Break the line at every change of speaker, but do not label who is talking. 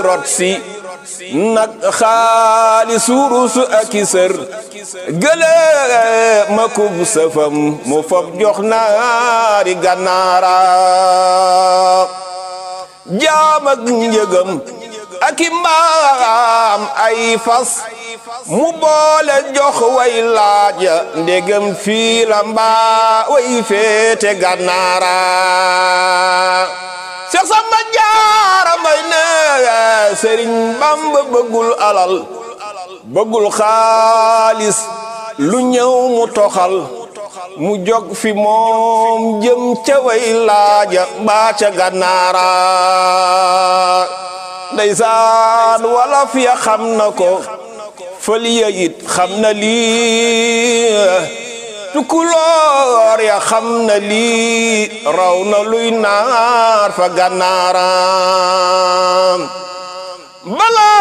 rot si nag xaalis wurus ak i sër gële ma kub sëfam mu fab jox naari gànnaara jaam ak njëgam ak i mbaam ay fas mu boole jox way laaja ndegam fii la mbaa way féete gànnaara Seex Samba Jaara Mbay ne Sëriñ Bamba bëggul alal bëggul xaalis lu ñëw mu toxal mu jog fi moom jëm ca way laaja mbaa ca gànnaara ndeysaan wolof ya xam na ko fëliya it xam na lii tukuloor ya xam na lii raw na luy naar fa gànnaara balaa